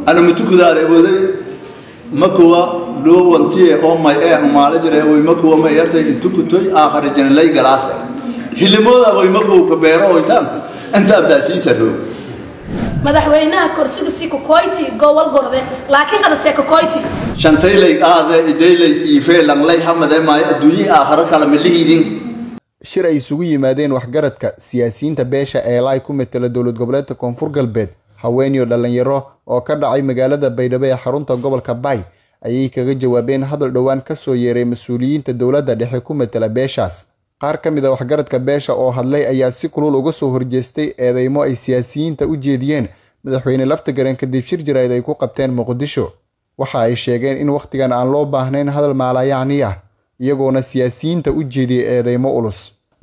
ana matukudaar ebooday makuwa loo wantiye oo may ee maala jire way makuwa may yartay intukutoy aakhari janalay galaase hilimooda way makuwa ka beero oytaan inta abdaasiisa dhow madaxweynaha korsiga si kokoyti gobol gorde laakiin adase kokoyti shantaylay qaade idaylay iifee langlay hamade maayo adduunyihii aakharo kale milihiidin shir ay isugu yimaadeen waxgaradka siyaasiyiinta beesha eelaay ku matela dowlad goboleedka koonfur galbeed haweenyo dhalinyaro oo ka dhacay magaalada baydhabo ee xarunta gobolka baay ayay kaga jawaabeen hadal dhowaan kasoo yeeray mas-uuliyiinta dowladda dhexe ku matela beeshaas qaar ka mid a waxgaradka beesha oo hadlay ayaa si kulul uga soo horjeestay eedeymo ay siyaasiyiinta u jeediyeen madaxweyne laftagareen kadib shir jirayd ay ku qabteen muqdisho waxa ay sheegeen in wakhtigan aan loo baahnayn hadal maalayacni ah iyagoona siyaasiyiinta u jeediyay eedeymo ulus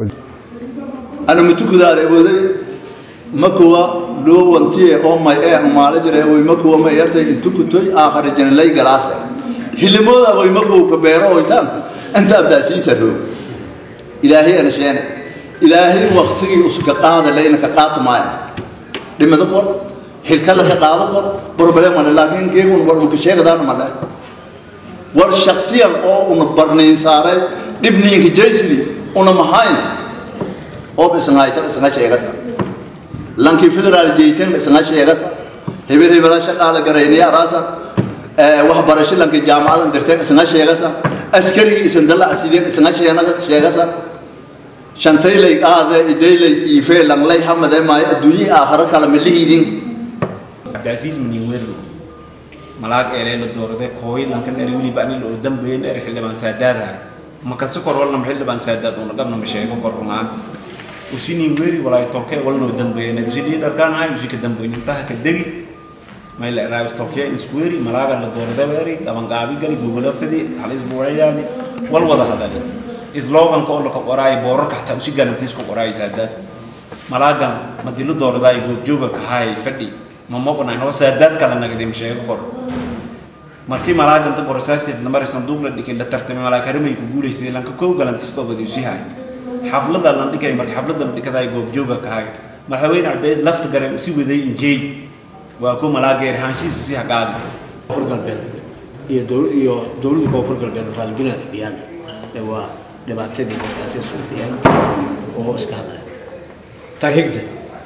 ana matukudaar ebooday makuwa loo wantiye oo may ee maala jire way makuwa may yartay intukutoy aakhari janalay galaase hilimooda way makuwa ka beero oytaan inta abdaasiisa dhow ilaahay ana sheene ilaahay waktigii uska qaada layna ka qaatu maayo dhimado qor xilkala ka qaado qor problem male laakiin geegun war unka sheegadaana male war shaksiyan oo una barnayn saaray dhibniinka jaysidi una mahayn oo isngayta isnga sheegasa lankii federaal jeytan isnga sheegasa hebel hebela shaqaada garayniya araasa waxbarasho lankii jaamacadan dirteen isnga sheegasa askarigii isandala asideen isnga sheegasa shantaylay qaade idaylay iifee langlay hamade maayo adduunyihii aakharo kale milihiidin cabdicaziiz miniwerlo malaag eelee la doorade kooy lankan eri weliba anil oo dambeyn eri xildhibaan saadaadaha makasi kor walnama xildhibaan saadaad una dhabnama sheego kor rumaanti usinin weri walaay tolkee walnoo dambeeyna usidii dharkaanahay usika dambeyn intaha ka degi mayla eraabis tolkee isweri malaaga la doorade weri dhabanqaabi gali gogolo fidi halis buucayaani wal wada hadali sloganka oo laka qoraayo boorarka xataa usi galantiis ku qoraayo saadaad malaagan madilo dooradaayo goobjooga kahaay fadhi mamaqonay noo saadaad kala nagdim sheego kor markii malaaganta borosaaskiisa namari sanduuq la dhigay la tartamay malaakarimay ku guulaysay lanka kow galantiis koo badi usi haay xaflada lan dhigay markii xaflada la dhigadaay goobjooga kahaay madaxweyne cabdi lafta gareen usi waday injeey waa ku malaageer haanshiis usi hagaadi koonfur galbeed iyo dow- iyo dowladda koonfur galbeed raalliginaada biyaan ee waa dhibaatadii markaasi suuqiyeen oo iska hadleen tan higda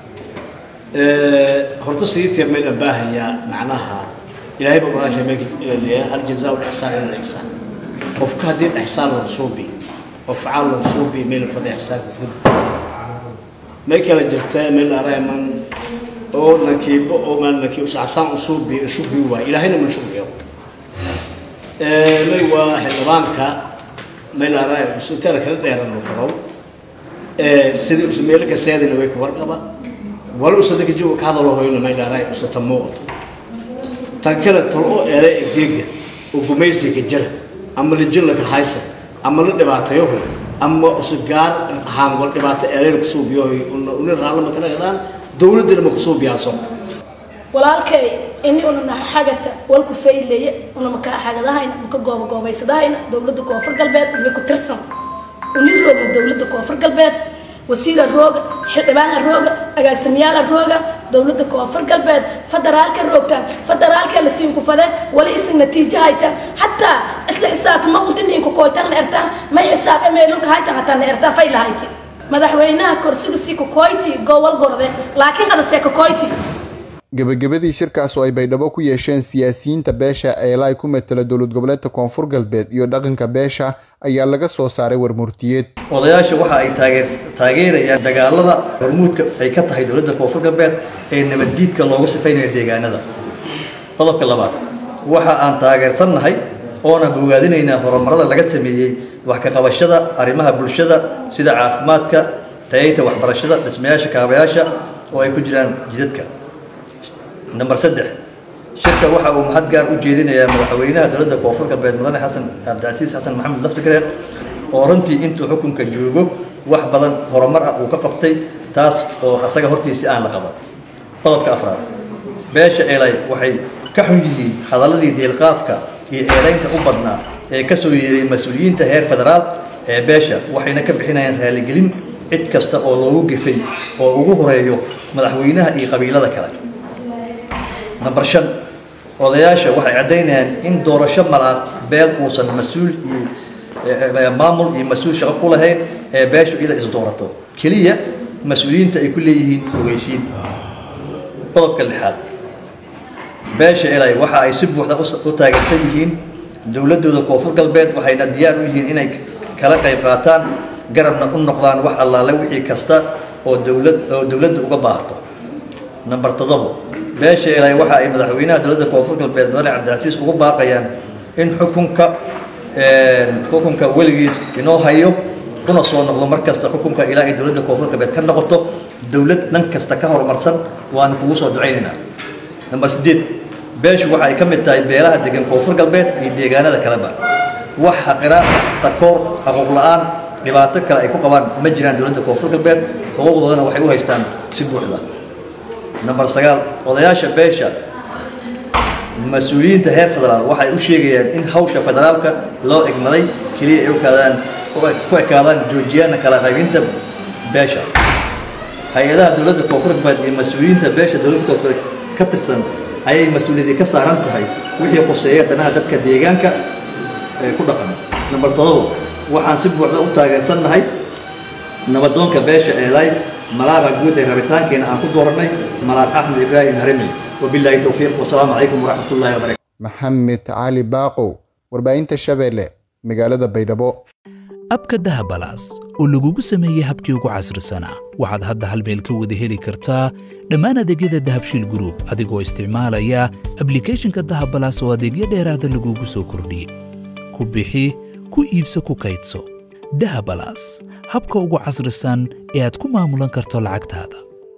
horta sidii tiir mayna baahayaa macnaha ilaahay baa quraan sheegay aljazaau lixsaan ila lixsaan qofka haddii ixsaan la suubi oo facaal la suubi mayna fada ixsaan guda may kala jirtaa meel arayman oo nakiibo oo maan nakii usacasaan u suubi shukri waay ilaahayna ma shukriyo may waa xildhibaanka meel aray usutara kala dheeran oo faro sidii usu meel ka seedina way ka warqaba wala usada ka jiwa ka hadalo hoyna meel aray usata muuqato tan kale tol oo eele geega oo gumaysiga jira ama la jilla ka haysa ama la dhibaatayo hoy ama usu gaar ahaan wal dhibaato eele ku soo biyo hoy una raalama kana gadaan dowladda ma ku soo biyaaso walaalkay ini una xagata walku faylaya una maka xagadahayna maka gooba goobaysadahayna dowladda koonfur galbeed una ku tirsan una rooga dowladda koonfur galbeed wasiira rooga xildhibaana rooga agaasimayaala rooga dowladda koonfur galbeed federaalka roogtaan federaalka la siin ku fade wali isin natiijo haytaan xataa isla xisaabtama unta ninku kooytaan na ertaan may xisaab emeelunka haytaan hataa na ertaan fay lahayti madaxweynaha korsiga si kokoyti gobol gorde laakiin adase kokoyti gebagabadii shirkaas oo ay baydhabo ku yeesheen siyaasiyiinta beesha eelaay ku matela dowlad goboleedka koonfur galbeed iyo dhaqanka beesha ayaa laga soo saaray warmurtiyeed odayaasha waxa ay taageer taageerayaan dagaalada hormuudka ay ka tahay dowladda koonfur galbeed ee nabaddiidka loogu sifaynayo deegaanada qodobka labaad waxa aan taageersannahay oona bogaadinaynaa horumarada laga sameeyey wax ka qabashada arrimaha bulshada sida caafimaadka tayaynta waxbarashada dhismayaasha kaabayaasha oo ay ku jiraan jidadka number saddex shirka waxa uu mahad gaar u jeedinayaa madaxweynaha dowladda koonfur galbeed mudane xasan cabdicasiis xasan maxamed laftigreen oo runtii intuu xukunka joogo wax badan horumar ah uu ka qabtay taas oo asaga hortiisii aan la qaban qodobka afraad beesha eelay waxay ka xun yihiin hadaladii deelqaafka iyo eedaynta u badnaa ee ka soo yeeray mas-uuliyiinta heer federaal ee beesha waxayna ka bixinayaan raaligelin cid kasta oo loogu gefay oo ugu horeeyo madaxweynaha iyo qabiilada kale number shan odayaasha waxay caddaynayaan in doorasho malaaq beel uusan mas-uul iyo maamul iyo mas-uul shaqo ku lahayn ee beeshu iyada isdoorato keliya mas-uuliyiinta ay ku leeyihiin ogeysiin qodobka lixaad beesha elay waxa ay si buuxda u taageersan yihiin dowladooda koonfur galbeed waxayna diyaar u yihiin inay kala qayb qaataan garabna u noqdaan wax allaale wixii kasta oo dowlad oo dowladda uga baahato number toddobo beesha elay waxa ay madaxweynaha dowladda koonfur galbeed mudane cabdicasiis ugu baaqayaan in xukunka xukunka weligiis inoo hayo kuna soo noqdo mar kasta xukunka ilaa ay dowladda koonfur galbeed ka noqoto dowlad dhan kasta ka horumarsan waana kugu soo ducaynaynaa number sideed beeshu waxa ay ka mid tahay beelaha degan koonfur galbeed iyo deegaanada kaleba wax xaqiraad takoor xaquuq la-aan dhibaato kale ay ku qabaan ma jiraan dowladda koonfur galbeed xuquuqdoodana waxay u haystaan si buuxda number sagaal odayaasha beesha mas-uuliyiinta heer federaal waxay u sheegayaan in hawsha federaalka loo egmaday keliya ay ukaadaan ku ekaadaan joojiyaana kala qaybinta beesha hay-adaha dowladda koonfur galbeed iyo mas-uuliyiinta beesha dowladda koonfureed ka tirsan ayay mas-uuliyadii ka saaran tahay wixii khuseeya danaha dadka deegaanka ee ku dhaqan number todobo waxaan si buuxda u taageersannahay nabadoonka beesha eelay malaaqa guud ee rabitaankeena aan ku dooranay malaaq axmed ibraahim haremi wabilaahi towfiiq wasalaamu calaykum waraxmat ullahi wabarakatu maxamed cali baaqow warbaahinta shabeelle magaalada baydhabo abka dahabalaas oo lagugu sameeyey habkii ugu casrisanaa waxaad hadda hal meel ka wada heli kartaa dhammaan adeegyada dahabshiil gruub adigoo isticmaalaya ablikhethonka dahabalaas oo adeegyo dheeraada lagugu soo kordhiyey ku bixi ku iibso ku kaydso dahabalaas habka ugu casrisan ee aad ku maamulan karto lacagtaada